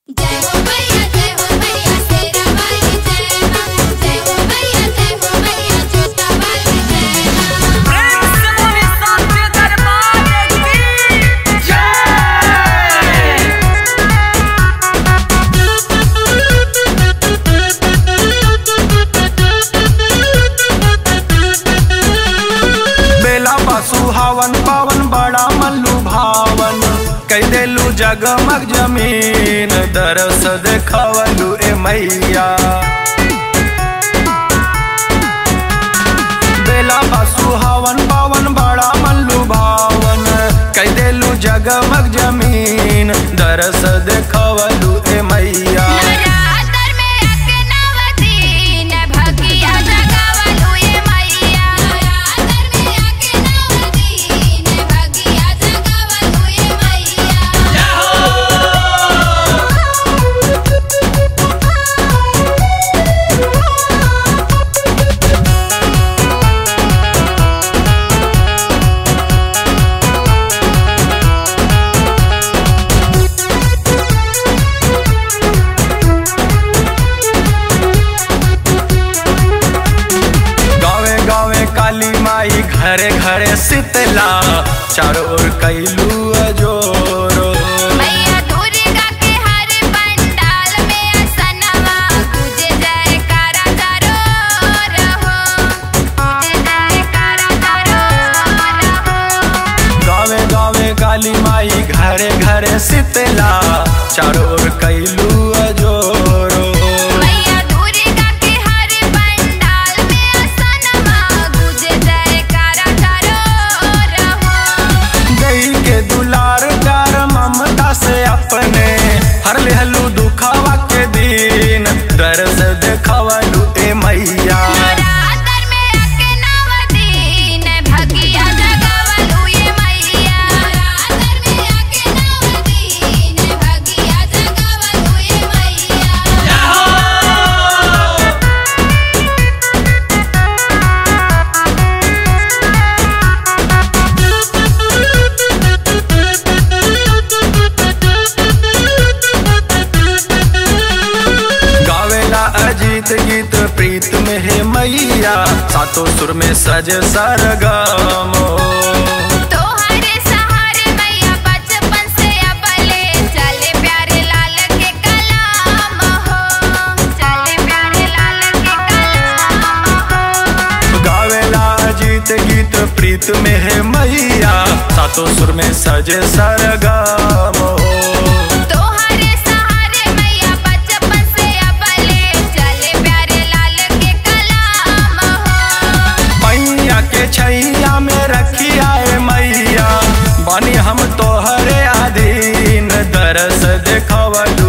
जय हो मैया जय हो मैया शेरा वाली जय मां जय हो मैया जय हो मैया जोता वाली जय मां प्रेम से बोले साचे दरबार की जय बेला पशु हवन पवन बड़ा मल्लू भावन कई देलू जगमग जमीन दरस देखवलू ए मैया बेला पशु हवन पवन बड़ा मल्लू भावन कई देलू जगमग जमीन दरस देखवलू ए मैया नवरात्र में आके नवदीन भगिया जगावलू ये मैया नवरात्र में आके नवदीन भगिया जगावलू ये मैया गावे गावे काली माई घरे घरे शीतला चारों ओर कैलू अजोरो मैया दुर्गा के हर पंडाल में असनवा गुजे जयकारा करो रहो गुजे जयकारा करो रहो गावे गावे काली माई घरे घरे शीतला चारों ओर कैलू अजोरो मैया दुर्गा के हर पंडाल में असनवा गुजे जयकारा करो रहो गई के दुलार कर ममता से अपने हर लेहलू दुखावा के दिन दर्द देखवलू ए मैया नवरात्र में आके नवदीन भगिया जगावलू ये मैया नवरात्र में आके नवदीन भगिया जगावलू ये मैया गावेला अजीत गीत प्रीत में है मैया सातों सुर में सज सरगमो तोहरे सहारे मैया बचपन से अबले चले प्यारे लाल के कलाम हो चले प्यारे लाल के कलाम हो गावेला अजीत गीत प्रीत में है मैया सातों सुर में सजे सरगमो तोहरे सहारे मैया बचपन से अबले चले प्यारे लाल के कलाम हो मैया के छैया में रखिया ए मैया बनी हम तोहरे अधीन दरस देखवल